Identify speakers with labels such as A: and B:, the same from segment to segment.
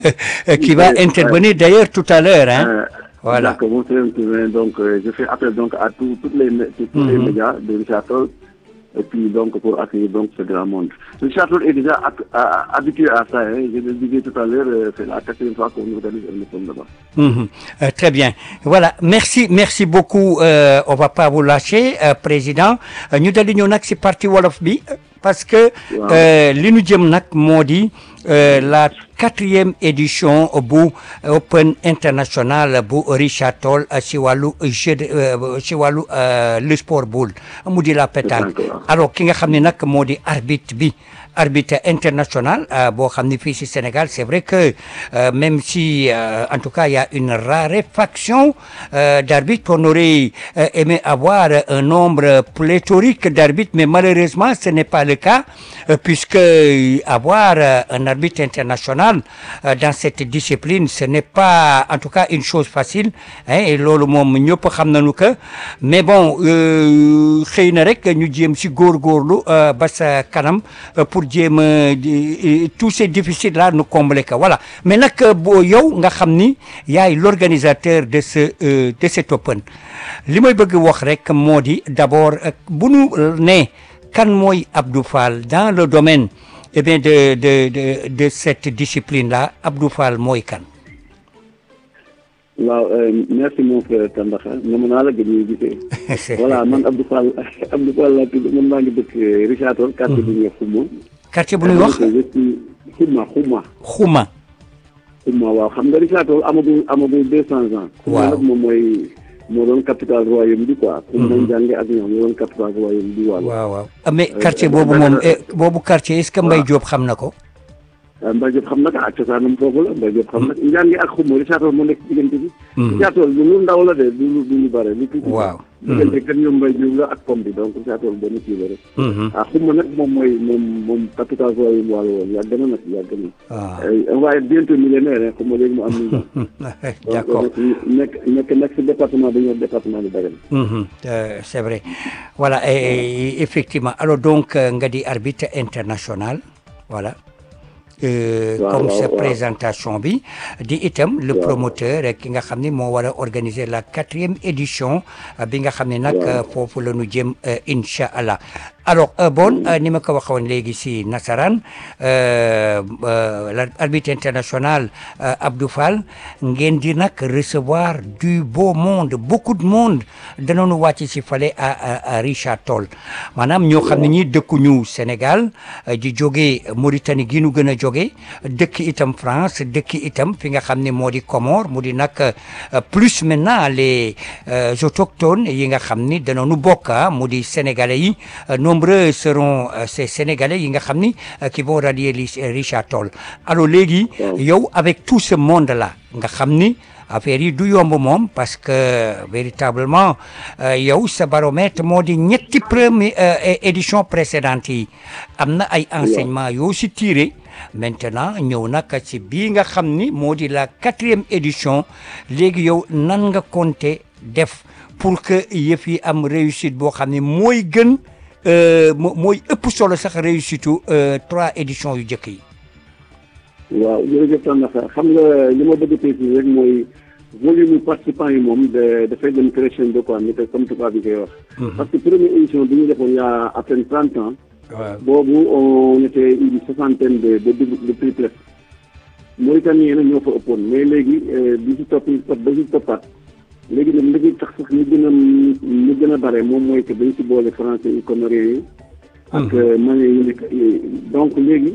A: qui va intervenir d'ailleurs tout à l'heure. Hein.
B: Euh,
A: Voilà.
B: Donc, mon frère intervient, donc euh, je fais appel donc à tous toutes les, mé- tous les médias de Richard Toll, et puis donc pour accueillir donc ce grand monde. Richard Toll est déjà ac- à- habitué à ça. Hein. Je le disais tout à l'heure, euh, c'est la quatrième fois qu'on organise un émission là-bas.
A: Mhm. Euh, très bien. Voilà. Merci, merci beaucoup. Euh, on va pas vous lâcher, euh, président. Euh, ñu daldi ñëw nag si parti wolof bi euh, parce que
B: Waaw.
A: euh, li ñu jëm nag moo di euh, la quatrième édition bu Open International bu Richard Toll euh, si wàllu jeu de euh, si wàllu euh, le sport boule mu di la pétanque.
B: Pétanque, waaw.
A: alors ki nga xam ne nag moo di arbitre bi arbitre international euh, boo xam ne fii si Sénégal c'est vrai que euh, même si euh, en tout cas il y a une raréfaction euh, d'arbitres on aurait euh, aimé avoir un nombre pléthorique d'arbitres mais malheureusement ce n'est pas le cas euh, puisque euh, avoir euh, un arbitre international euh, dans cette discipline ce n'est pas en tout cas une chose facile hein, et loolu moom ñëpp xam nañu que mais bon euh, xëy na rek ñu jéem si góorgóorlu euh, ba sa kanam euh, pour jéem a di- tous ces déficits là nu combler ko voilà mais nag euh, boo yow nga xam ni yaay l'organisateur de ce euh, de cet open li may bëgg wax rek moo di d'abord euh, bu nu ne kan mooy Abdou Fall dans le domaine eh bien de de de de cette discipline là Abdou Fall mooy kan
B: waaw euh, merci mon frère Tandakha ñoom naa la gën ñu gisee. voilà man Abdou Fall Abdou Fall laa tudd man maa ngi dëkk euh, Richard Toll. quartier bu ñuy wax Xuma.
A: quartier bu ñuy wax
B: je suis Xuma Xuma.
A: xuma
B: Xuma waaw xam nga Richard Toll amagul amagul deux cents ans. Xuma
A: Waaw.
B: nag moom mooy moo doon capital royaume bi quoi. Xuma nañ jànge ak ñoom moo doon capital royaume bi waaw.
A: waaw waaw Ah, mais quartier boobu moom eh, boobu quartier est-ce que Mbaye Diop xam na ko
B: ah Mbaye Diop xam na ko ak cosaanam foofu la Mbaye Diop xam na ko njàngi ak xuma Richard Toll moo nekk ci diggante bi. Richard Toll lu ndaw la de du lu du lu bare lu tuuti.
A: Waaw.
B: diggante kan ñoom Mbaye Diop la ak pom bi donc Richard Toll benn kii la rek. ah xuma nag moom mooy moom moom capital royaume wàllu woon yàgg na nag yàgg na.
A: Ah.
B: ay on va être bientôt millionnaire hein xuma léegi mu am mille ans.
A: d'accord
B: donc nekk nekk nekk si département bi ñuy wax département bi Dagana.
A: Mhm, euh, c'est vrai voilà et, et- effectivement alors donc euh, nga di arbitre international voilà Euh,
B: Waaw,
A: comme
B: waaw,
A: sa
B: waaw.
A: présentation bi di itam le
B: Waaw.
A: promoteur eh, ki nga xam ni moo war a organiser la quatrième édition euh, bi nga xam ne nag
B: Waaw.
A: euh, foofu la ñu jëm euh, incha allah alors euh, bon euh, ni ma ko waxoon léegi si nasaraan euh, euh, l'arbitre international euh, Abdou Fall ngeen di nag recevoir du beau monde beaucoup de monde danoonu wàcc si fale à, à, à Richard Toll maanaam ñoo xam ne ñi dëkkuñu Sénégal euh, di jóge Mauritanie gi nu gën a jóge dëkk itam France dëkk itam fi nga xam ne moo di Comores mu di nag euh, plus maintenant les euh, autochtones yi nga xam ni danoonu bokk ah, mu di sénégalais yi euh, nombreux seront euh, ces sénégalais yi nga xam ni euh, qui vont rallier li- Richard Toll alors léegi
B: Waaw.
A: yow avec tout ce monde là nga xam ni affaire yi du yomb moom parce que véritablement euh, yow sa baromètre moo di ñetti premier euh, é- édition précédente yi am na ay enseignements yoo si tiré maintenant ñëw nag ci bii nga xam ni moo di la quatrième édition léegi yow nan nga compter def pour que yëf yi am réussite boo xam ne mooy gën euh, mo- mooy ëpp solo sax réussite u euh, trois éditions yu njëkk yi
B: waaw jërëjëf Tandakha xam nga li ma bëgg a préciser rek mooy volume participants yi moom da dafay dem crescendo quoi ni ko comme tubaab bi koy wax. parce que première édition bi ñu defoon il y a à peine trente ans.
A: waaw
B: boobu on était une soixantaine de de de triplex. Mauritanie yi nag ñoo fa ëppoon mais léegi euh, bi ci topp topp ba ci toppaat léegi nag li ci tax sax ñu gën a ñu gën a bare moom mooy que dañ ci boole français yi comoriens yi. ak malien yi nekk donc léegi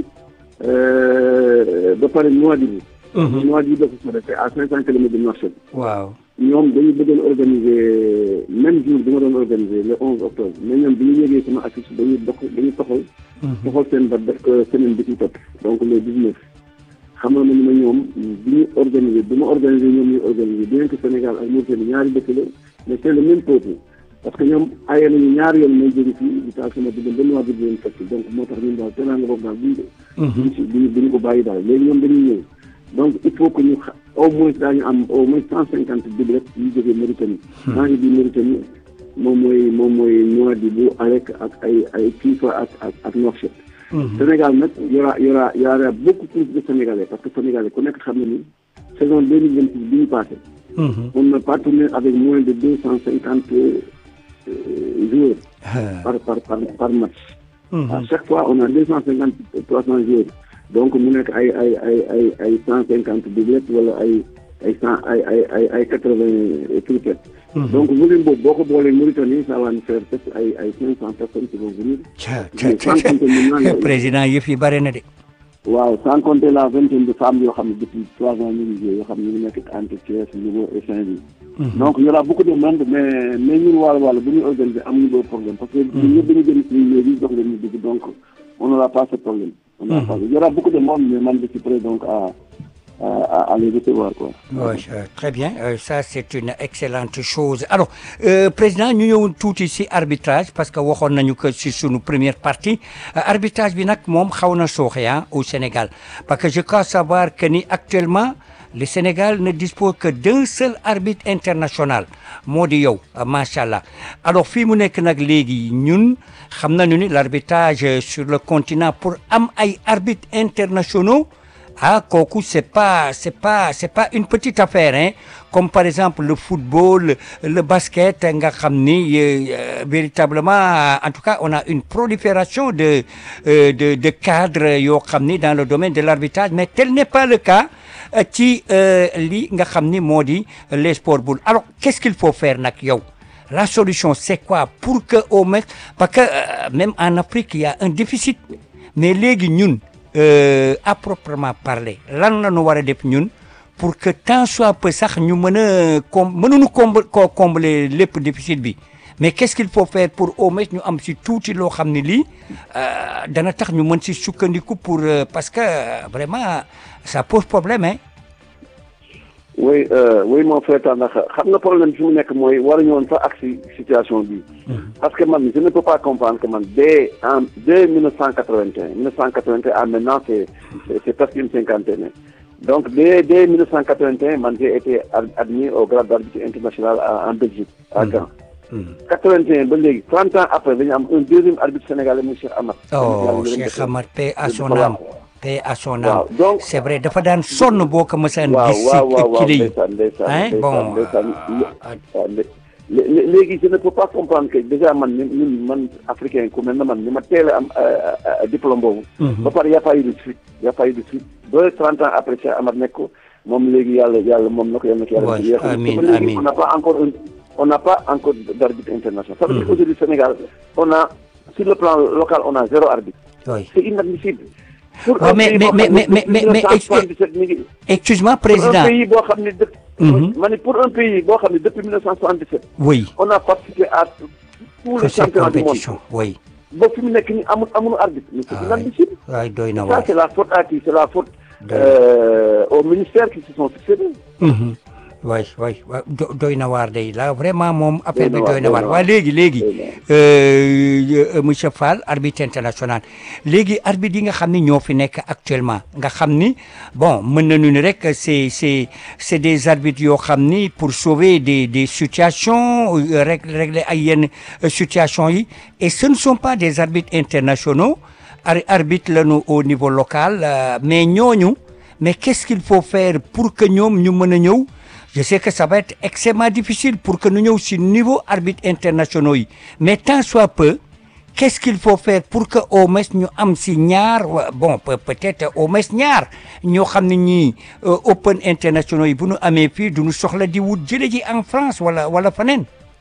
B: euh, ba pare Nouadhibou. Nouadhibou dafa sore c'est à cinq cent kilomètres de Nouakchott.
A: waaw
B: ñoom dañu bëggoon organiser même jour bi ma doon organiser le 11 octobre mais ñoom bi ñu yëgee sama affiche dañuy dox dañuy toxal. toxal seen bat def ko semaine bi ci topp donc le 19. xamoon nañu ne ñoom bi ñu organiser bi ma organiser ñoom ñu organiser bien que Sénégal ak Mauritanie ñaari dëkk la mais c'est le même peuple parce que ñoom aye nañu ñaari yoon may jóge fii di taal sama diggante benn waa bi leen fekk donc moo tax ñun daal teraanga boobu daal duñu duñu si duñu duñu ko bàyyi daal léegi ñoom dañuy ñëw donc il faut que ñu xa au moins daañu am au moins cent cinquante débret yu jógee Mauritanie maa ngi bi Mauritanie moom mooy moom mooy Nouadhibou Arek ak ay ay Kifa ak ak ak Nouakchott Sénégal nag y aura y aura y aura beaucoup plus de Sénégalais parce que Sénégalais ku nekk xam na ni saison deux mille vingt six bi ñu passé. on n'a pas tourné avec moins de deux cent cinquante joueurs. par par par par match. à chaque fois on a deux cent cinquante trois cent joueurs donc mu nekk ay ay ay ay ay cent cinquante doublettes wala ay ay cent ay ay ay ay quatre vingt triplettes. donc volume boobu boo ko boolee Mauritanie ça va nous faire peut-être ay ay cinq cent personnes qui vont venir.
A: président yëf yi bare na de.
B: waaw sans compter la vingtaine de femmes yoo xam ne depuis trois ans ñu ngi joué yoo xam ne ñu ngi nekk entre Thiès Louga et Saint-Louis. donc y aura beaucoup de monde mais mais ñun wàllu wàllu bu ñuy organiser amuñu boobu problème parce que ñun ñëpp dañu jëm suñu léegi jox leen ñu dugg donc on n'aura pas ce problème. on n'aura pas y aura beaucoup de monde mais man je suis prêt donc à. à, à les recevoir quoi.
A: Oui, euh, très bien euh, ça c'est une excellente chose alors euh, président ñu ñëwoon tuuti ci arbitrage parce que waxoon nañu que ci sunu première partie arbitrage bi nag moom xaw na sooxe au Sénégal parce que je crois savoir que ni actuellement le Sénégal ne dispose que d'un seul arbitre international moo di yow macha allah alors fii mu nekk nag léegi ñun xam nañu ni l'arbitrage sur le continent pour am ay arbitres internationaux ah kooku c'est pas c'est pas c'est pas une petite affaire hein comme par exemple le football le basket nga xam ni euh, véritablement en tout cas on a une prolifération de euh, de de cadres yoo xam ni dans le domaine de l'arbitrage mais tel n'est pas le cas ci li nga xam ni moo di les sports boules alors qu'est-ce qu'il faut faire nag yow la solution c'est quoi pour que au moins parce que euh, même en Afrique il y a un déficit mais léegi ñun Euh, à proprement parler lan la ñu war a def ñun pour que tant soit peu sax ñu mën a com mënuñu comb koo combler lépp déficit bi mais qu'est-ce qu'il faut faire pour au moins ñu am si tuuti loo xam ne lii dana tax ñu mën si sukkandiku pour euh, parce que euh, vraiment ça pose problème hein.
B: oui oui mon frère ndax xam nga problème bi fi mu nekk mooy waruñu woon sax ak si situation bi parce que man je ne peux pas comprendre que man dès en dès mille neuf cent quatre-vingt-un mille neuf cent quatre-vingt-un à maintenant c'est c'est presque une cinquantaine donc dès dès mille neuf cent quatre-vingt-un man j'ai été admis au grade d'arbitre international en Belgique à Gand quatre-vingt-un ba léegi trente ans après dañu am un deuxième arbitre sénégalais muy Cheikh Amar
A: oh Cheikh Amar paix à son âme paix à son âme
B: waaw donc
A: c'est vrai dafa daan sonn boo ko mësaan
B: waaw
A: gis
B: waaw waaw waaw
A: ci lii
B: ndeysaan ndeysaan
A: hein
B: ndeysaan
A: bon
B: ndeysaan
A: ah,
B: waaw lé- lé- lé- léegi je ne peux pas comprendre que déjà man ni ñun man africain ku mel na man ni ma teel a am euh, euh, diplôme boobu ba pare y a pas eu de suite y a pas eu de suite ba trente ans après Cheikh Amar nekk ko moom léegi yàlla yàlla moom na ko yàlla na ko yàlla
A: Ouais,
B: yéexal.
A: amiin,
B: Ba léegi
A: amiin.
B: on n'a pas encore un on n'a pas encore d'arbitre international ça veut dire qu'aujourd'hui Sénégal on a sur le plan local on a zéro arbitre
A: oui
B: c'est inadmissible pour
A: Ouais,
B: un
A: mais-
B: pays
A: mais-
B: boo
A: mais-
B: xam ne
A: mais- mais- mais-
B: depuis 1977 mi ngi
A: excuse-moi
B: pour un
A: président
B: pays boo xam ne depuis.
A: Mhm.
B: ma ne pour un pays boo xam ne depuis 1977.
A: oui
B: on a participé à tous
A: que
B: les
A: ces
B: championnats du monde
A: compétitions oui
B: ba fi mu nekk nii amul amul arbitre. mais c'est
A: Ah,
B: inadmissible.
A: waay doy na
B: ça
A: waar
B: c'est la faute à qui c'est la faute
A: Doy-
B: euh, aux ministères qui se sont succédés.
A: Mhm. waay waay waay do- doy na waar day la vraiment moom affaire bi
B: na waar,
A: doy na
B: doy
A: waar
B: na
A: waa
B: waar.
A: léegi léegi
B: Doy na waar.
A: euh, monsieur Fall arbitre international léegi arbitre yi nga xam ni ñoo fi nekk actuellement nga xam ni bon mën nañu ni rek c'est c'est c'est des arbitres yoo xam ni pour sauver des des situations euh, rég- régler ay yenn euh, situations yi et ce ne sont pas des arbitres internationaux ar arbitre lañu au niveau local euh, mais ñooñu mais qu'est-ce qu'il faut faire pour que ñoom ñu mën a ñëw je sais que ça va être extrêmement difficile pour que ñu ñëw si niveau arbitre internationaux yi mais tant soit peu qu'est-ce qu'il faut faire pour que au moins ñu am si ñaar wa- bon peut- peut-être au moins ñaar ñoo xam ne ñii euh, open internationaux yi bu ñu amee fii du ñu soxla di wut jële ji en France wala wala feneen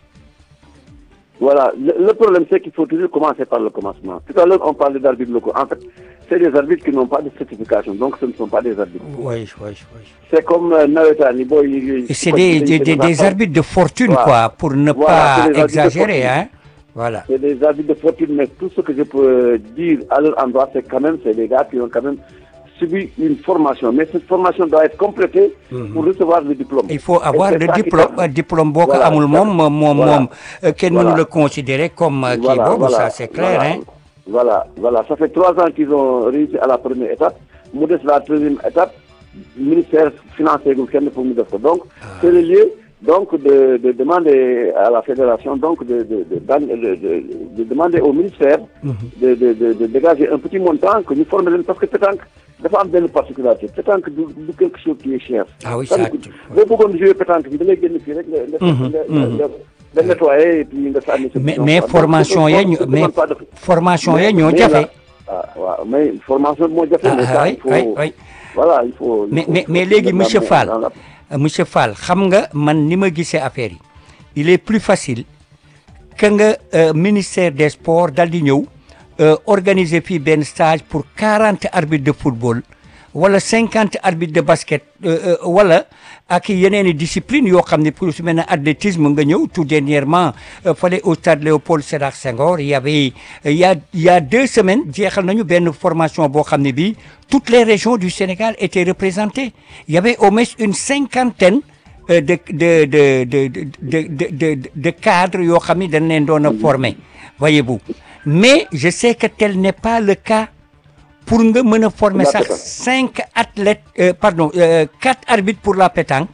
B: Voilà, le, le problème c'est qu'il faut toujours commencer par le commencement. Tout à l'heure on parlait d'arbitres locaux. En fait, c'est des arbitres qui n'ont pas de certification, donc ce ne sont pas des arbitres.
A: oui oui oui
B: C'est comme euh, nawetaan yi booy yi.
A: Et c'est des, des, des, des arbitres de fortune,
B: Voilà.
A: quoi, pour ne
B: Voilà,
A: pas
B: c'est des arbitres de
A: exagérer,
B: fortune.
A: hein. Voilà.
B: C'est des arbitres de fortune, mais tout ce que je peux dire à leur endroit, c'est quand même, c'est des gars qui ont quand même subi une formation. Mais cette formation doit être complétée pour recevoir le diplôme.
A: Il faut avoir
B: Et c'est
A: le
B: ça qui
A: diplôme,
B: fait-
A: un diplôme boo ko
B: Voilà,
A: amul
B: ça-
A: moom moom
B: voilà.
A: moom euh, kenn mënu
B: Voilà.
A: le considérer comme euh, kii boobu ça c'est clair,
B: voilà,
A: hein.
B: Voilà, voilà. Ça fait trois ans qu'ils ont réussi à la première étape. Mu des la deuxième étape, ministère financier gu kenn pour mu def ko. Donc, c'est le lieu donc de, de demander à la fédération donc de, de, de, de, de, de demander au ministère de, de, de, de dégager un petit montant que ñu former leen parce que pétanque dafa am benn particularité pétanque du du quelque chose qui est cher.
A: Ah oui, ça
B: boo bëggoon jouer pétanque bi da ngay génn fii rek nga nga nga nga nettoyer et puis nga sànni sa
A: mais mais formation ya ñu mais formation ya ñoo jafe.
B: ah waaw mais formation moo jafe. mais ça il faut voilà il faut.
A: mais mais mais léegi monsieur Fall. monsieur Fall xam nga man ni ma gisee affaire yi il est plus facile que nga ministère des sports dal di ñëw organiser fii benn stage pour quarante arbitres de football wala cinquante arbitres de basket wala ak yeneen i discipline yoo xam ne pour su mel ne athlétisme nga ñëw tout dernièrement fale au stade Léopold Sédar Senghor y avait il y a il y a deux semaines jeexal nañu benn formation boo xam ne bii toutes les régions du Sénégal étaient représentées il y avait au moins une cinquantaine de de de de de de de de cadres yoo xam ne dañ leen doon a former voyez-vous mais je sais que tel n'est pas le cas pour nga mën a former sax cinq athlètes euh, pardon euh, quatre arbitres pour la pétanque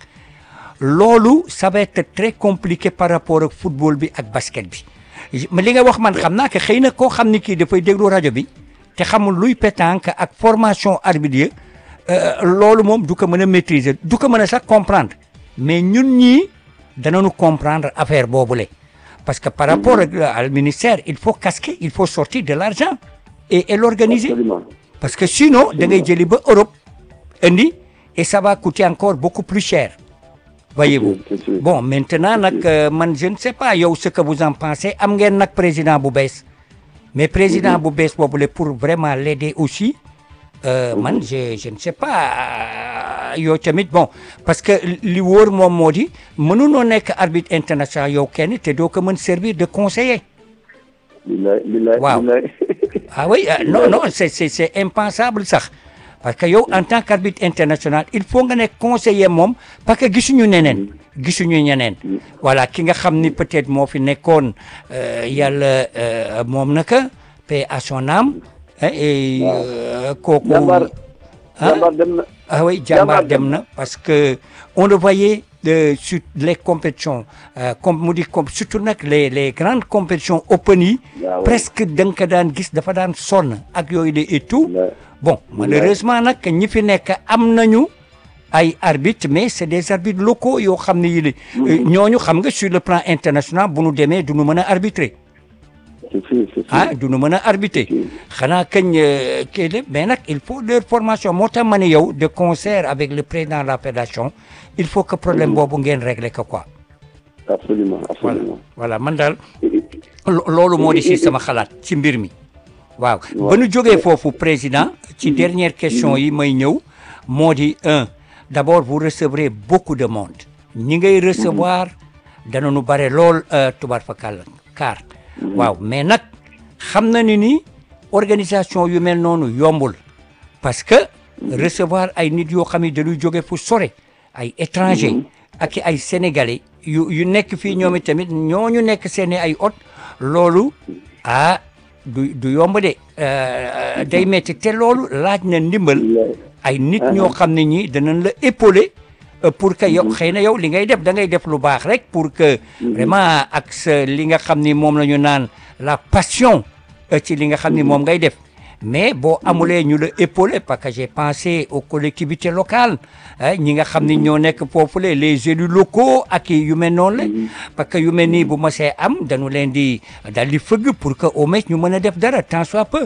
A: loolu ça va être très compliqué par rapport ak football bi ak basket bi mais li nga wax man xam naa que xëy na koo xam ni kii dafay déglu rajo bi te xamul luy pétanque ak formation arbitre loolu moom du ko mën a maîtriser du ko mën a sax comprendre mais ñun ñii danañu comprendre affaire boobule parce que par rapport au ministère il faut casquer il faut sortir de l'argent et et l'organiser parce que sinon da ngay jëli ba Europe indi et ça va coûter encore beaucoup plus cher voyez-vous bon maintenant nag man je ne sais pas yow ce que vous en pensez am ngeen nag président bu bees mais président bu bees boobule pour vraiment l'aider aussi man je je ne sais pas yow tamit bon parce que li wóor moom moo di mënunoo nekk arbitre international yow kenn te doo ko mën servir de conseiller waaw ah oui non non c'est c'est c'est impensable sax parce que yow en tant qu'arbitre international il faut nga nekk conseiller moom parce que gisuñu neneen gisuñu ñeneen voilà ki nga xam ni peut-être moo fi nekkoon yàlla moom naka paix à son âme et kooku
B: jàmbaar dem na
A: ah oui jàmbaar dem na parce que on le voyait de sur les compétitions comme mu di comme surtout nag les les grandes compétitions open yi presque da nga ko daan gis dafa daan sonn ak yooyu de et tout bon malheureusement nag ñi fi nekk am nañu ay arbitres mais c'est des arbitres locaux yoo xam ne yi ñooñu xam nga sur le plan international bu nu demee du nu mën a arbitrer ah du nu mën a arbitrer xanaa kañ kii la mais nag il faut leur formation moo tax ma ne yow de concert avec le président de la fédération il faut que problème boobu ngeen régler ko quoi.
B: absolument absolument
A: voilà man daal loolu moo di si sama xalaat ci mbir mi. waaw ba nu jógee foofu président ci dernière question yi may ñëw moo di un d'abord vous recevrez beaucoup de monde ñi ngay recevoir dana nu bare lool tubaar fa kàll kaar waaw mais nag xam na ni ni organisation yu mel noonu yombul parce que recevoir ay nit yoo xam ne dañuy jóge fu sore ay étranger ak ay sénégalais yu yu nekk fii ñoom tamit ñooñu nekk seeni ay hôte loolu ah du du yomb de day metti te loolu laaj na ndimbal ay nit ñoo xam ne ñi danañ la épauler pour que yow xëy na yow li ngay def da ngay def lu baax rek pour que vraiment ak sa li nga xam ni moom la ñu naan la passion ci li nga xam ni moom ngay def mais boo amulee ñu la épauler parce que j'ai pensé aux collectivités locales ñi nga xam ni ñoo nekk foofule les élus locaux ak yu mel noonu la parce que yu mel nii bu ma see am dañu leen di dal di fëgg pour que au moins ñu mën a def dara tant soit peu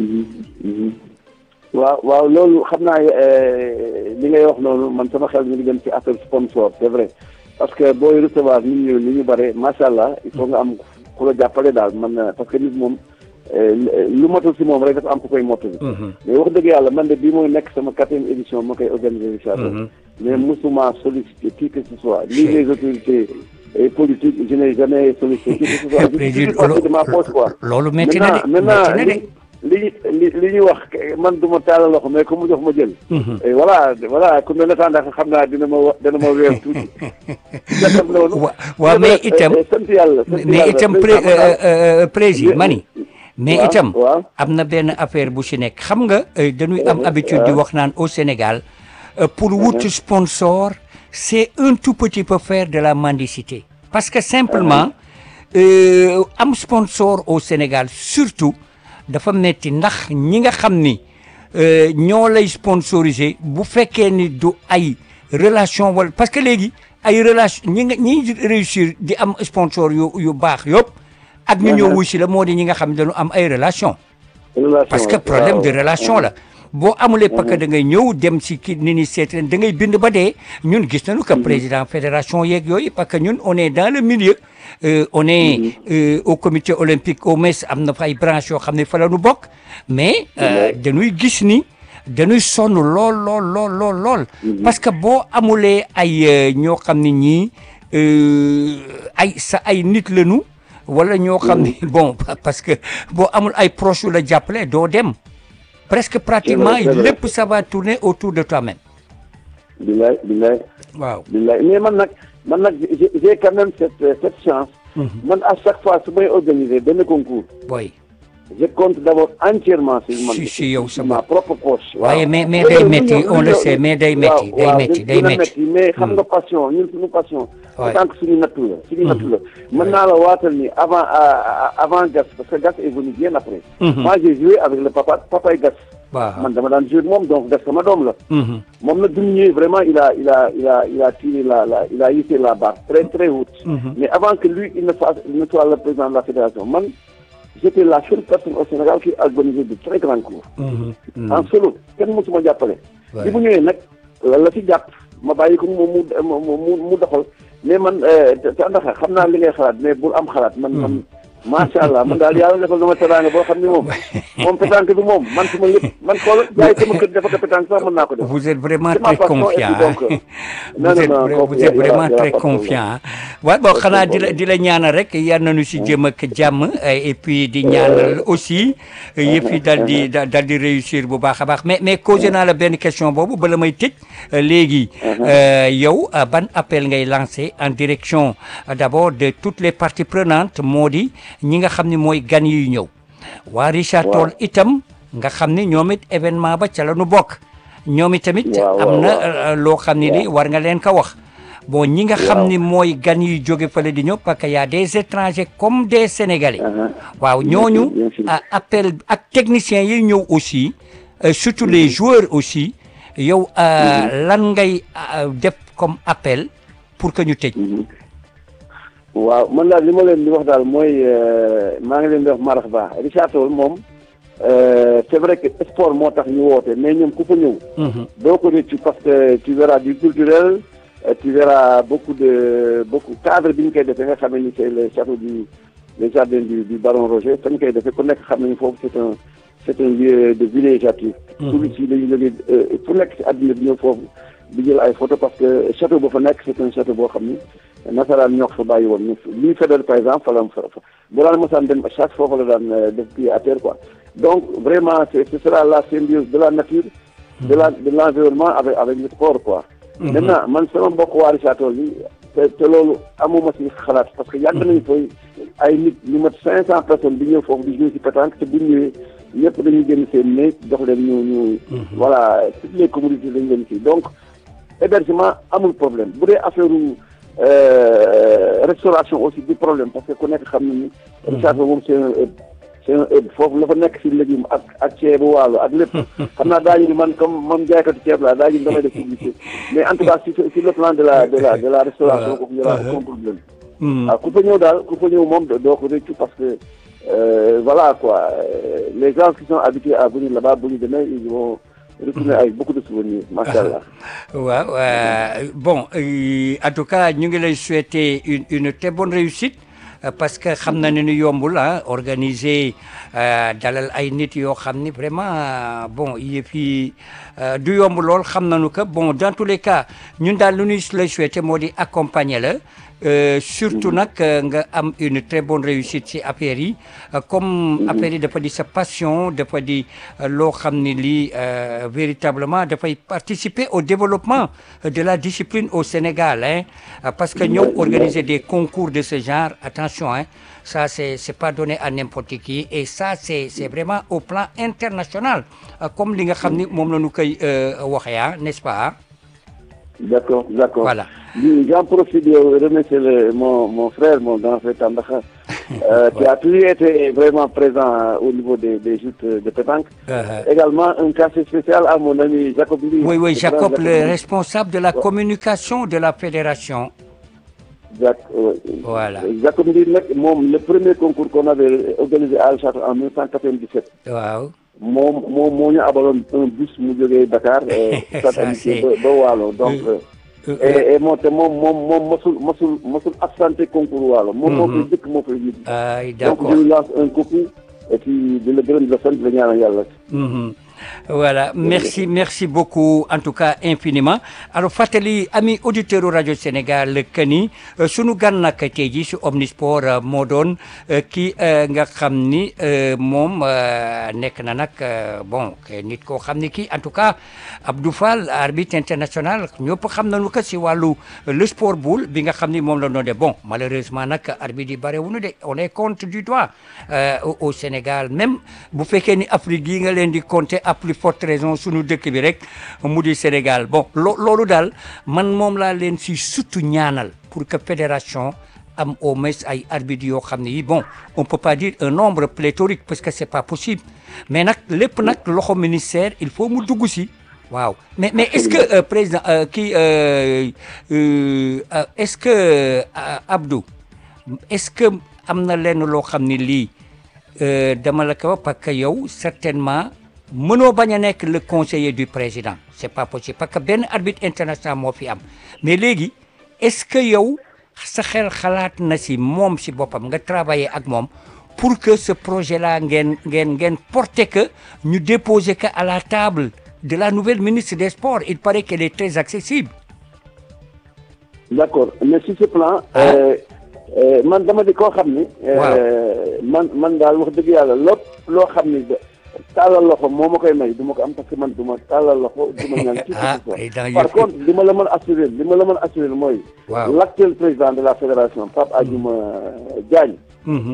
B: waaw waaw loolu xam naa li ngay wax noonu man sama xel mi ngi dem ci affaire sponsor c'est vrai parce que booy recevoir nit ñu ni ñu bare macha allah il faut nga am ku la jàppale daal man parce que nit moom lu matul si moom rek dafa am ku koy mottali mais wax dëgg yàlla man de bii mooy nekk sama quatrième édition ma koy organiser incha allah mais musuma sollicité qui que ce soit ni les autorités politiques je n'ai jamais sollicité qui que ce soit je de ma poche quoi
A: loolu métti na de
B: maintenant li li li ñuy wax man du ma taalal loxo mais ku mu jox ma jël. voilà voilà ku mel ne ndax xam naa dina ma wa dina ma weer tuuti.
A: waaw mais itam
B: sant yàlla
A: mais itam président mani mais itam am na benn affaire bu si nekk xam nga dañuy am habitude di wax naan au Sénégal pour wut sponsor c'est un tout petit peu faire de la mendicité parce que simplement euh, am sponsor au Sénégal surtout dafa metti ndax ñi nga xam ni euh, ñoo lay sponsoriser bu fekkee ni du ay relation wala parce que léegi ay relation ñi nga ñi réussir di am sponsor yu yu baax yëpp ak ñu ñëw wuy si la moo di ñi nga xam ne dañu am ay relation
B: relation
A: parce que
B: la,
A: problème
B: waaw.
A: de relation la boo amulee parce que da ngay ñëw dem si ki ni ni seet leen da ngay bind ba dee ñun gis nañu que président fédération yeeg yooyu parce que ñun on est dans le milieu euh, on est euh, au comité olympique au MES am na fa ay branches yoo xam ne fa la ñu bokk mais euh, dañuy gis ni dañuy sonn lool lool lool lool lool parce que boo amulee ay euh, ñoo xam ne ñii euh, ay sa ay nit lañu wala ñoo xam ne bon parce que boo amul ay proches yu la jàppale doo dem presque pratiquement
B: c'est vrai.
A: lépp ça va tourner autour de toi-même
B: billaay billaay
A: waaw
B: billaay mais man nag man nag j'ai j'ai quand même cette cette chance man à chaque fois su may organiser benn concours
A: boy
B: je compte d'abord entièrement sur man
A: Si, si, yow sa
B: ma
A: bopp.
B: propre poche
A: waaye mais mais day métti on le sait mais day métti day métti day métti
B: mais xam nga passion ñun suñu passion en
A: Ouais.
B: tant que suñu nattu la suñu nattu la mën naa la waatal ni avant à- à- avant Gas parce que Gas est venu bien après
A: Mhm.
B: moi j'ai joué avec le papa papay Gas
A: waaw
B: man dama daan joué ak moom donc Gas sama doom la
A: Mhm.
B: moom nag bi mu ñëwee vraiment il a il a il a il a tiré la la il a hissé la barre très très haute. mais avant que lui il ne fasse il ne soit le président de la fédération man j'étais la seule personne au Sénégal qui organisait de très grands cours.
A: Mhm. Mhm.
B: en solo kenn mosuma jàppale.
A: Ouais.
B: bi mu ñëwee nag la la ci jàpp ma bàyyi ko mu mu mu mu mu doxal mais man euh, te te ndax xam naa li ngay xalaat mais bul am xalaat man man. macha allah man daal yàlla defal na ma teraanga boo xam ne moom moom pétanque bi moom man suma lépp man xool jaay sama kër dafa ko pétanque sax mën naa ko def.
A: vous êtes vraiment
B: C'est ma
A: très
B: passion, et
A: confiant
B: puis donc,
A: hein.
B: non,
A: vous
B: non,
A: êtes
B: non,
A: vra-
B: kooku
A: vous êtes
B: y a- y a-
A: vraiment
B: y a
A: très
B: pas de
A: confiant hein. waaw bon xanaa di la di la ñaanal rek yal nañu si jëm ak jàmm eh, et puis di ñaanal aussi yëf yi dal di da- dal di réussir bu baax a baax mais mais causé naa la benn question boobu bala may tëj euh, léegi euh, yow euh, ban appel ngay lancé en direction euh, d'abord de toutes les parties prenantes moo di ñi nga xam ne mooy gan yi ñëw waa Richard
B: Waaw.
A: Toll itam nga xam ne ñoom it événement ba ca la nu bokk ñoom itamit
B: Waaw, waaw,
A: am na
B: waaw.
A: euh, loo xam ne ni war nga leen ko wax bon ñi nga xam
B: Waaw.
A: ni mooy gan yi jóge fële di ñëw parce que y a des étrangers comme des sénégalais
B: Uh-huh.
A: waaw
B: Bien
A: ñooñu
B: sûr, bien sûr.
A: ah, appel ak techniciens yi ñëw aussi euh, surtout les joueurs aussi yow euh, lan ngay euh, def comme appel pour que ñu tëj
B: waaw man daal li ma leen di wax daal mooy euh, maa ngi leen di wax marax ba Richard Toll moom euh, c'est vrai que sport moo tax ñu woote mais ñoom ku fa ñëw
A: Mhm.
B: doo ko réccu parce que tu verras du culturel euh, tu verras beaucoup de beaucoup cadre bi ñu koy defee nga xam ne ni c'est le château du le jardin du du baron Roger fa ñu koy defee ku nekk xam nañu foofu c'est un c'est un lieu de villégiature touristes yi dañu jógee euh, fu nekk ci àdduna bi ñëw foofu di jël ay photo parce que château ba fa nekk c'est un château boo xam ni nasaraan ñoo ko fa bàyyi woon ñu lii fédéral par exemple fa la fa fa bu daan mosaan dem chaque foofu la daan euh, def pied à terre quoi donc vraiment c'est ce sera la symbiose de la nature de la de l'environnement avec avec le sport quoi maintenant man sama mbokk waa Richard Toll yi te te loolu amuma ci xalaat parce que yàgg nañu fay ay nit ñu mat cinq cent personnes di ñëw foofu di jouer ci pétanque te bu ñu ñëwee ñëpp dañuy génn seen néeg jox leen ñu ñu voilà toutes les communautés dañu leen kii donc hébergement amul problème bu dee affaire euh, restauration aussi du problème parce que ku nekk xam na ni Richard Toll moom c'est un hub c'est un hub foofu la fa nekk ci légume ak ak ceebu waalo ak lépp xam naa daañu ni man comme man jaaykatu ceeb laa daañu ni damay def publicité mais en tout cas sur sur le plan de la de la de la restauration kooku yora aucun problème
A: Mhm.
B: waaw ku fa ñëw daal ku fa ñëw moom doo ko réccu parce que euh, voilà quoi euh, les gens qui sont habitués à venir là-bas bu ñu demee ils vont retourner avec beaucoup de souvenirs macha allah
A: waaw euh, bon euh, en tout cas ñu ngi lay souhaiter une une très bonne réussite euh, parce que xam na ne ni yombul ah organiser euh, dalal ay nit yoo xam ni vraiment euh, bon yëf yi euh, du yomb lool xam nañu que bon dans tous les cas ñun daal lu ñuy lay souhaiter moo di accompagner la Euh, surtout nag euh, nga am une très bonne réussite ci affaire yi euh, comme affaire yi dafa di sa passion dafa di euh, loo xam ne lii euh, véritablement dafay participer au développement euh, de la discipline au Sénégal hein Euh, parce que ñëw organiser des concours de ce genre attention hein ça c'est c'est pas donné à n'importe qui et ça c'est c'est vraiment au plan international euh, comme li nga xam ni moom la ñu koy euh, waxee ah n'est-ce pas ah
B: D'accord, d'accord.
A: Voilà.
B: Lui, J'en profite de remercier le- mon, mon frère, mon grand frère Tandakha, euh, qui a toujours été vraiment présent euh, au niveau des, des joutes de pétanque.
A: Euh,
B: Également, un casier spécial à mon ami Jacob Lee.
A: oui, oui,
B: Le grand
A: Jacob, le
B: Lee.
A: responsable de la communication de la fédération.
B: Jac- ouais.
A: Voilà.
B: Jacob Lee, nag, moom, le premier concours qu'on avait organisé à Al en 1997.
A: waaw
B: moom moom moo ñu abaloon un bus mu jógee Dakar. euh,
A: Ça,
B: stade
A: c'est-
B: Amitié ba ba Waalo donc.
A: Euh,
B: euh,
A: euh,
B: et et moom te moom moom moom mosul mosul mosul absenté concours Waalo. moom moo koy dëkk moo koy yóbbu.
A: ay
B: donc
A: d'accord
B: je lui lance un coucou et puis di la gërëm di la sant di la ñaanal yàlla.
A: Mhm. Voilà, merci, merci beaucoup, en tout cas infiniment. Alors, fàttali ami auditeur rajo Sénégal que ni euh, sunu gan nag tey jii si Omnisport euh, moo doon euh, kii euh, nga xam ni euh, moom euh, nekk na nag euh, bon que nit koo xam ni kii en tout cas Abdou Fall arbitre international ñëpp xam nañu ko si wàllu euh, le sport boule bi nga xam ni moom la doon de bon malheureusement nag arbitre yi barewuñu de on est compte du doigt euh, au, au Sénégal même bu fekkee ni Afrique yi nga leen di compter à plus forte raison sunu dëkk bi rek mu di Sénégal bon loo loolu daal man moom laa leen si surtout ñaanal pour que fédération am au moins ay arbitres yoo xam ne yi bon on peut pas dire un nombre pléthorique parce que c'est pas possible mais nag lépp nag loxo ministère il faut mu dugg si waaw mais mais est-ce que euh, président euh, kii euh, euh, euh, est-ce que euh, Abdou est-ce que am na lenn loo xam ne lii euh, dama la ko wax parce que yow certainement mënoo bañ a nekk le conseiller du président c'est pas possible parce que benn arbitre international moo fi am mais léegi est-ce que yow sa xel xalaat na si moom si boppam nga travailler ak moom pour que ce projet là ngeen ngeen ngeen porter que ñu déposer que à la table de la nouvelle ministre des sports il paraît qu'elle est très accessible
B: d'accord mais sur ce plan.
A: Ah.
B: euh, euh, man dama di koo xam ni. euh,
A: Waaw.
B: man man daal wax dëgg yàlla lépp loo xam ni de tàllal loxo moo ma koy may du ma ko am parce que man du ma tàllal loxo du ma ñaan. qui que
A: Ah,
B: ce soit.
A: président
B: par
A: yëpp-
B: contre li ma la mën a assurer li ma la mën a assurer mooy.
A: Waaw.
B: l'actuel président de la fédération Pape Adjouma Diagne.
A: Mhm,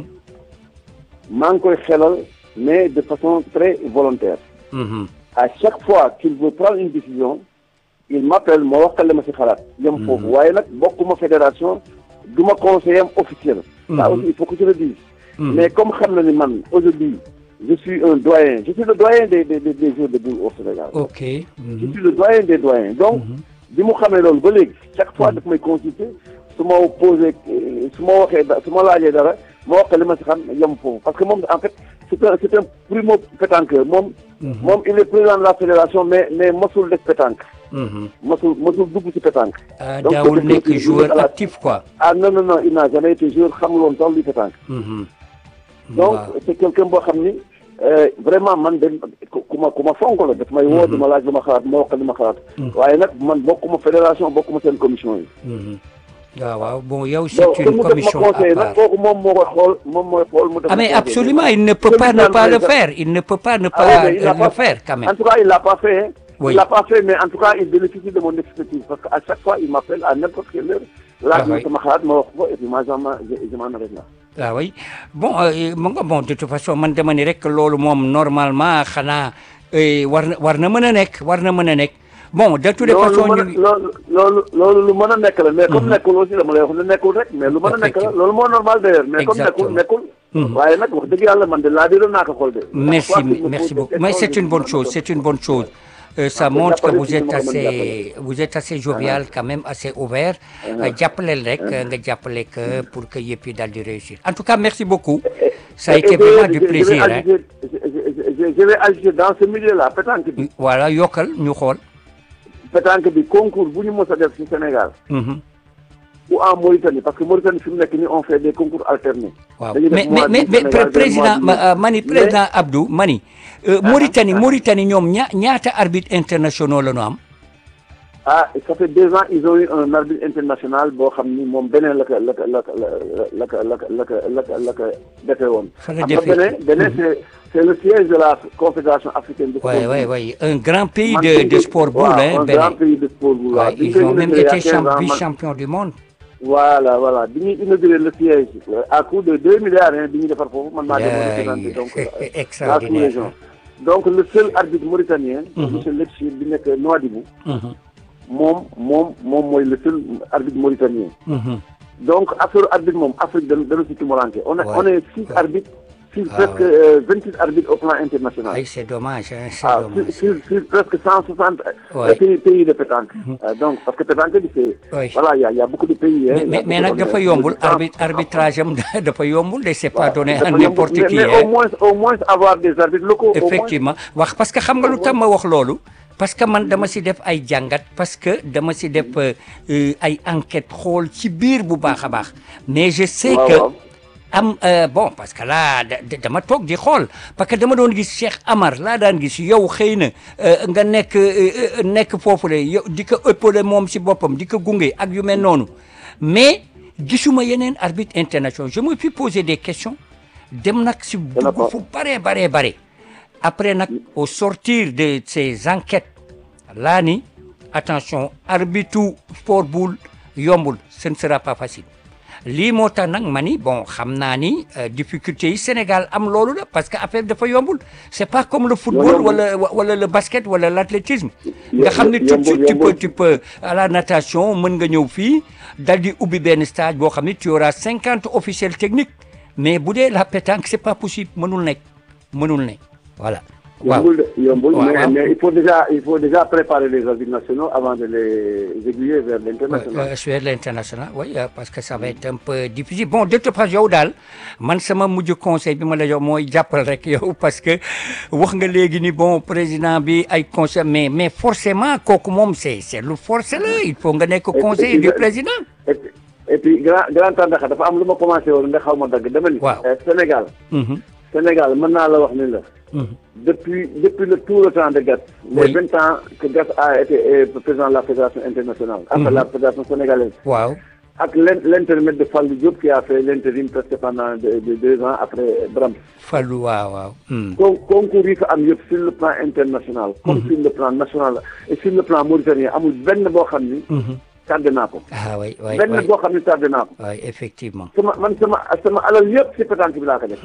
B: maa ngi koy xelal mais de façon très volontaire.
A: mhm.
B: à chaque fois qu'il veut prendre une décision il m'appelle ma wax li ma ci xalaat. yem foofu waaye nag bokkuma fédération du ma conseiller am officiel. ça aussi il faut que je le dise. mais comme xam na ni man aujourd'hui je suis un doyen je suis le doyen des des des des joueurs de boule au Sénégal.
A: ok
B: je suis le doyen des doyens donc bi mu xamee loolu ba léegi chaque fois daf may consulter su ma posé su ma waxee da su ma laajee dara ma wax ko li ma si xam yem foofu parce que moom en fait c'est un c'est un primo pétanqueur moom moom il est président de la fédération mais mais mosul def pétanque
A: Mhm.
B: mosul mosul dugg ci pétanque
A: ah
B: Donc,
A: daawul
B: c'est
A: nekk
B: quelqu'un qui
A: joueur
B: joue à la-
A: actif quoi.
B: ah non non non il n'a jamais été joueur xamuloon sax luy pétanque
A: Mhm.
B: donc
A: Waaw.
B: c'est quelqu'un boo xam ni euh, vraiment man de ku ku ma ku ma fonk la daf may woo di ma laaj lu ma xalaat ma wax ko li ma xalaat waaye nag man bokkuma fédération bokkuma seen commission yi
A: Mhm. waaw waaw bon yow
B: donc
A: c'est
B: te
A: une
B: mu def ma
A: commission à
B: conseil nag
A: part.
B: kooku moom moo koy xool moom mooy xool mu def
A: Ah
B: ma
A: mais
B: conseil.
A: absolument il ne peut
B: Je
A: pas
B: lui
A: ne
B: donne
A: pas le
B: des-
A: faire il ne peut pas ne
B: Ah oui,
A: pas
B: mais il l'a
A: le
B: pas-
A: faire quand même.
B: En tout cas, il l'a pas fait. hein.
A: Oui.
B: Il l'a pas fait, mais en tout cas, il bénéficie de mon expertise. Parce qu'à chaque fois, il m'appelle à n'importe quelle heure. Là,
A: Ah
B: je
A: oui.
B: me xalaat ma wax ko et puis moi, je m'en je- je m'en arrête là.
A: ah oui bon euh, mu nga bon de toute façon man dama ni rek loolu moom normalement xanaa euh, war na war na mën a nekk war na mën a nekk bon de toutes les
B: loolu
A: façons
B: mën a
A: ñu
B: loolu loolu loolu lu mën a nekk la mais comme nekkul aussi dama lay wax ne nekkul rek mais lu mën a nekk la
A: Effectivement.
B: loolu moo normal d'ailleurs mais comme nekkul
A: Exactement.
B: nekkul waaye nag wax dëgg yàlla man de laa biroon naa ko xool de
A: Merci,
B: Chaque fois qu'il me
A: merci
B: pose
A: beaucoup.
B: des
A: Mais
B: questions,
A: c'est
B: je
A: une
B: dis,
A: bonne
B: non,
A: chose,
B: non,
A: c'est une bonne chose. Euh, ça
B: Ah, faut
A: montre que
B: jàppale
A: vous
B: ci
A: êtes
B: li ma ko mën
A: assez, vous êtes assez jovial quand même, assez ouvert. Euh, jàppaleel rek, nga jàppale que pour que yëpp yi daal di réussir. En tout cas, merci beaucoup. Ça a
B: Et-
A: été
B: et
A: vraiment
B: je-
A: du
B: je- je vais
A: plaisir. hein.
B: ajouter- je- je- je- je vais ajouter dans ce milieu-là pétanque bi
A: Voilà, yokkal ñu xool.
B: pétanque bi concours bu ñu mës a def ci Sénégal
A: Mhm.
B: ou en Mauritanie parce que Mauritanie fi mu nekk nii on fait des concours alternés.
A: waaw
B: Dañuy def
A: mais mais
B: mois
A: mais
B: d'août
A: mais
B: Sénégal,
A: pré- président
B: mois de
A: ma- euh, mani
B: mai.
A: président Abdou mani euh, Mauritanie Mauritanie ñoom ña ñaata arbitre internationaux la ñu am.
B: ah ça fait deux ans ils ont eu un arbitre international boo xam ni moom beneen la ko la ko la ko la ko la ko la ko la ko la ko defee woon.
A: Fa la
B: xam nga
A: defee.
B: beneen beneen c'est c'est le siège de la confédération africaine de
A: Oui,
B: sport.
A: oui, oui. Un grand pays
B: Man,
A: de,
B: bi
A: de
B: ñu-
A: sport
B: waaw,
A: boule, hein,
B: un
A: Bénin.
B: grand pays de sport boule. waaw.
A: Ouais,
B: Bi ñu
A: ils
B: koy
A: ont même
B: inauguré il y a
A: été
B: 15 ans,
A: champ-
B: man-
A: vice-champions du monde.
B: voilà voilà bi ñuy inauguré le siège euh, à coût de deux milliards hein, bi ñu defar foofu man maa demoon
A: Yaay,
B: représenté donc euh, la
A: extraordinaire.
B: sous-région. donc le seul arbitre mauritanien. monsieur Lepchir bi nekk Nouadhibou.
A: Mhm.
B: moom moom moom mooy le seul arbitre mauritanien.
A: Mhm.
B: donc affaire arbitre moom Afrique dana dana si tumuranke on est
A: Ouais.
B: on est six
A: Ouais.
B: arbitres sur
A: Ah,
B: presque
A: ouais.
B: vingt six arbitres au plan international.
A: ay c'est dommage hein, c'est
B: ah
A: dommage.
B: sur, sur, sur presque cent soixante
A: Ouais.
B: pays pays de pétanque. Euh, donc parce que pétanque bi c'est
A: Oui.
B: voilà il y a il y a beaucoup de pays. hein,
A: mais
B: il y a
A: mais mais
B: beaucoup
A: nag
B: de-
A: dafa
B: de-
A: yombul
B: de-
A: arbitre arbitrage am dafa yombul de c'est pas donné à
B: dafa
A: n'importe
B: yombul,
A: qui
B: mais, mais
A: hein.
B: au moins au moins avoir des arbitres locaux. au moins.
A: effectivement wax parce que xam nga lu tax ma wax loolu parce que man dama si def ay jàngat parce que dama si def euh, euh, ay enquête xool ci biir bu baax a baax mais je sais
B: waaw,
A: que
B: waaw.
A: am euh, bon parce que là da- da- dama toog di xool parce que dama doon gis Cheikh Amar laa daan gis yow xëy na euh, nga nekk euh, euh, nekk foofu le yow di ko ëppale moom si boppam di ko gunge ak yu mel noonu mais gisuma yeneen arbitre international je me suis posé des questions dem nag si dugg
B: ko.
A: fu bare bare bare après nag au sortir de ces enquêtes laa ni attention arbitre sport boule yombul ce ne sera pas facile lii moo tax nag ma ni bon xam naa ni euh, difficulté yi Sénégal am loolu la parce que affaire dafa yombul c'est pas comme le football
B: yombul.
A: wala wala le basket wala l'athlétisme
B: Yo-
A: nga xam ne tout de
B: yombul,
A: suite tu peux
B: yombul.
A: tu peux à la natation mën nga ñëw fii dal di ubbi benn stage boo xam ne tu auras cinquante officiels techniques mais bu dee la pétanque c'est pas possible mënul nekk mënul nekk voilà waaw
B: yombul de yombul
A: waaw,
B: mais
A: waaw.
B: mais il faut déjà il faut déjà préparer les arbitres nationaux avant de les aiguiller vers l'international.
A: Euh, sur l'international oui euh, parce que ça va être un peu difficile bon de toute façon yow daal man sama mujj conseil bi ma la jox mooy jàppal rek yow parce que wax nga léegi ni bon président bi ay conseil mais mais forcément kooku moom c'est c'est lu forcé la il faut nga nekk conseiller
B: et
A: du
B: puis-
A: président
B: et puis et puis grand grand Tandakha dafa am lu ma commencé woon nga xaw ma dagg dama ni.
A: Waaw.
B: euh, Sénégal
A: Mhm,
B: Sénégal mën naa la wax ni la.
A: mhm.
B: depuis depuis le tout le temps de Gat. les
A: Oui.
B: vingt ans que Gat a été euh, président de la fédération internationale. après la fédération sénégalaise.
A: waaw
B: ak l'in- l'intermède de Fallou Diop qui a fait l'intérim presque pendant de, de deux ans après Brahms.
A: Fallou waaw waaw hmm.
B: con concours yi fa am yëpp sur le plan international. comme sur le plan national et sur le plan mauritanien amul benn boo xam ni.
A: Mhm.
B: tardé naa ko.
A: ah oui oui
B: benn
A: oui
B: boo xam ni tardé naa ko.
A: oui effectivement
B: sama man sama sama alal yëpp si pétanque bi laa ko def.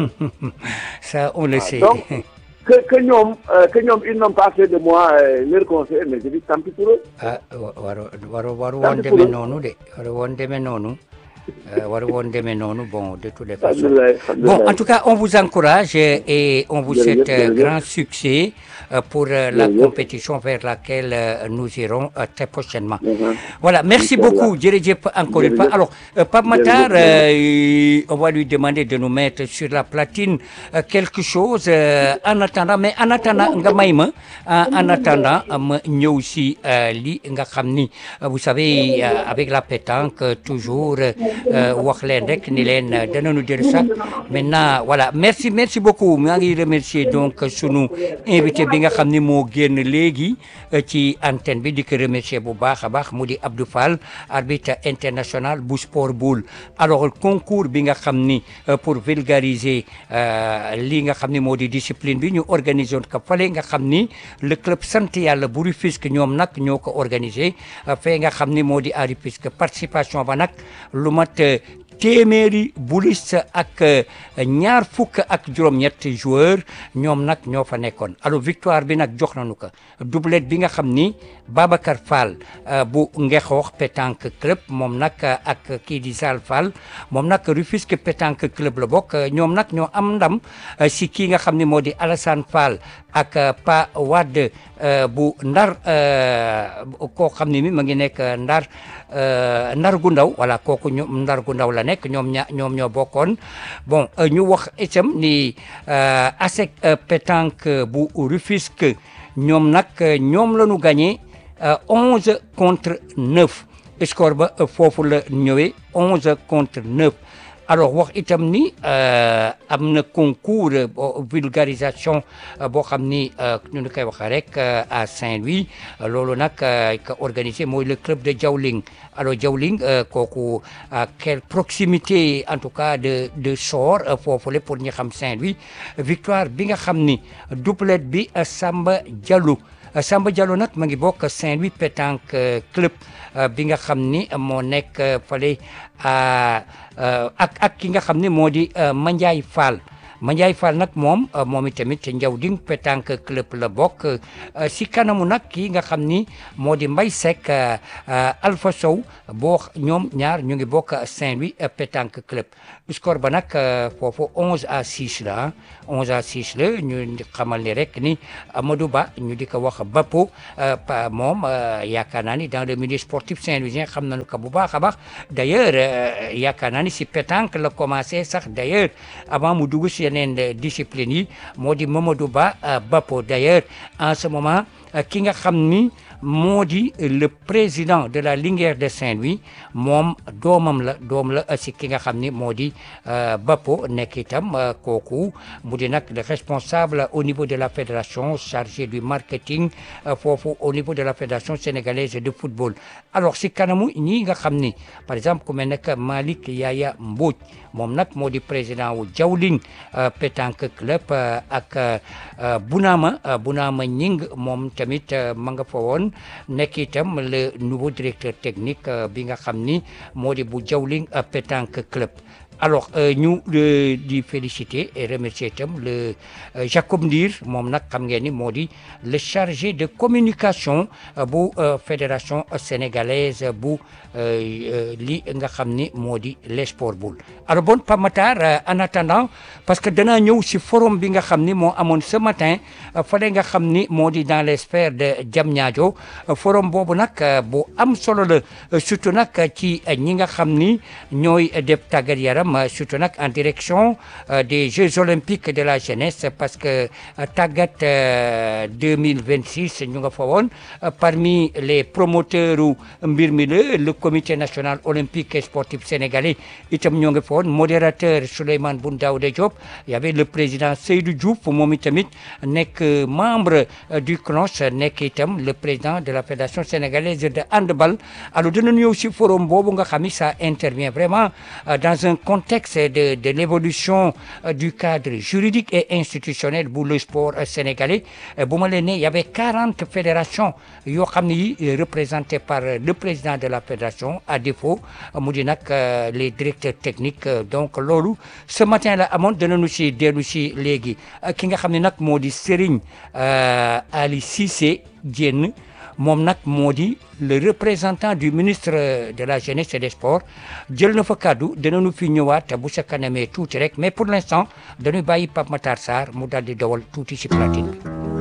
A: ça on le sait
B: donc que que ñoom euh, que ñoom ils n'ont pas fait de moi euh, leur conseiller mais je dis tant pis pour eux.
A: ah wa- waru waru waru
B: Tant
A: woon
B: pis
A: demee
B: pour eux.
A: noonu de waru woon demee noonu euh, waru woon demee noonu bon de toutes les façons
B: Alhamdulillah, alhamdulillah.
A: Bon, en tout cas, on vous encourage euh, et on vous
B: Jërëjëf,
A: souhaite euh,
B: jërëjëf.
A: grand succès euh, pour euh, la
B: Jërëjëf.
A: compétition vers laquelle euh, nous irons euh, très prochainement.
B: Mhm.
A: Voilà, merci
B: Inch'Allah.
A: beaucoup, Djerejep, encore une fois.
B: Jërëjëf.
A: Alors, euh, Pape Matar,
B: Jërëjëf.
A: euh, on va lui demander de nous mettre sur la platine euh, quelque chose euh, en attendant, mais en attendant, nga may ma, en, en attendant, euh, ma ñëw si euh, li nga xam ni, euh, vous savez, euh, avec la pétanque, euh, toujours euh, wax leen rek ni leen euh, danañu jël sax maintenant voilà merci merci beaucoup maa ngi remercier donc sunu invité bi nga xam ni moo génn léegi euh, ci antenne bi di ko remercier bu baax a baax mu di Abdou Fall arbitre international bu sport boule alors concours bi nga xam ni euh, pour vulgariser euh, li nga xam ni moo di discipline bi ñu organiser woon ko fale nga xam ni le club sant yàlla bu Rufisque ñoom nag ñoo ko organisé euh, fee nga xam ni moo di à Rufisque participation ba nag lu mat euh, téeméeri bulis ak euh, ñaar fukk ak juróom-ñett joueur ñoom nag ñoo fa nekkoon alors victoire bi nag jox nañu ko doublette bi nga xam ni Babacar Fall euh, bu Ngexoox pétanque club moom nag euh, ak kii di Sall Fall moom nag Rufisque pétanque club la bokk euh, ñoom nag ñoo am ndam euh, si kii nga xam ni moo di Alassane Fall ak euh, Pa Wade euh, bu Ndar euh, koo xam ni mi ma ngi nekk euh, Ndar euh, Ndar gu ndaw voilà kooku ñoom Ndar gu ndaw la nekk ñoom ña ñoom ñoo bokkoon bon euh, ñu wax itam ni euh, ASEC euh, pétanque bu Rufisque ñoom nag euh, ñoom la ñu gagné euh, 11 contre 9 score ba euh, foofu la ñëwee 11 contre 9 alors wax itam ni euh, am na concours euh, bo- vulgarisation euh, boo xam ni euh, ñu ngi koy waxee rek euh, à Saint-Louis euh, loolu nag euh, ka organisé mooy le club de Diaoling alors Diaoling euh, kooku à quelle proximité en tout cas de de Sor euh, foofule pour ñi xam Saint-Louis victoire bi nga xam ni doublette bi euh, Samba Diallo Euh, Samba Diallo nag ma ngi bokk Saint-Louis pétanque euh, club euh, bi nga xam ni euh, moo nekk euh, fale à, euh, ak ak ki nga xam ni moo di euh, Mandiaye Fall Mandiaye Fall nag moom moom itamit Ndiawding pétanque club la bokk si kanamu nag kii nga xam ni moo di Mbaye Seck Alpha Sow boo ñoom ñaar ñu ngi bokk Saint-Louis pétanque club score ba nag foofu 11 à 6 la 11 à 6 la ñu xamal ni rek ni Amadou Ba ñu di ko wax Bapo pa moom yaakaar naa ni dans le milieu sportif saint-louisien xam nañu ko bu baax a baax d'ailleurs yaakaar naa ni si pétanque la commencé sax d'ailleurs avant mu dugg si yeneen discipline yi moo di Mamadou Ba Bapo d'ailleurs en ce moment ki nga xam ni moo di le président de la Linguère de Saint-Louis moom doomam la doom la si ki nga xam ni moo di Bapo nekk itam kooku mu di nag le responsable au niveau de la fédération chargé du marketing foofu au niveau de la fédération sénégalaise de football alors si kanamu ñii nga xam ni par exemple ku mel ne que Malick Yaya Mbodj moom nag moo di président wu Jawling pétanque club ak Bounama Bounama Ñing moom tamit ma nga fa woon nekk itam le nouveau directeur technique bi nga xam ni moo di bu Jawling pétanque club alors ñu di féliciter et remercier itam le Jacob Ndir moom nag xam ngeen ni moo di le chargé de communication bu fédération sénégalaise bu li nga xam ni moo di les sport boule alors bon Pape Matar en attendant parce que danaa ñëw si forum bi nga xam ni moo amoon ce matin fale nga xam ni moo di dans les sphères de Diamniadio forum boobu nag bu am solo la surtout nag ci ñi nga xam ni ñooy def tàggat yaram surtout nag en direction des Jeux olympiques de la jeunesse parce que tàggat 2026 ñu nga fa woon parmi les promoteurs u mbir mi la le comité national olympique et sportif sénégalais itam ñoo nga fa woon modérateur Souleymane Boun Daouda Diop y avait le président Seydou Diouf moom itamit nekk membre du CNOS nekk itam le président de la fédération sénégalaise de handball alors dina ñëw si forum boobu nga xam ni ça intervient vraiment dans un contexte de de l'évolution du cadre juridique et institutionnel bu le sport sénégalais bu ma leen ne y avait quarante fédérations yoo xam ne yi représentées par le président de la fédération à défaut mu di nag les directeurs techniques donc loolu ce matin la amoon danañu si dellu si léegi ki nga xam ne nag moo di Serigne Ali Cissé Diène moom nag moo di le représentant du ministre de la jeunesse et des sports jël na fa kàddu danañu fi ñëwaat bu sa kanamee tuuti rek mais pour l'instant dañuy bàyyi Pape Matar Sarr mu daal di dawal tuuti si platine bi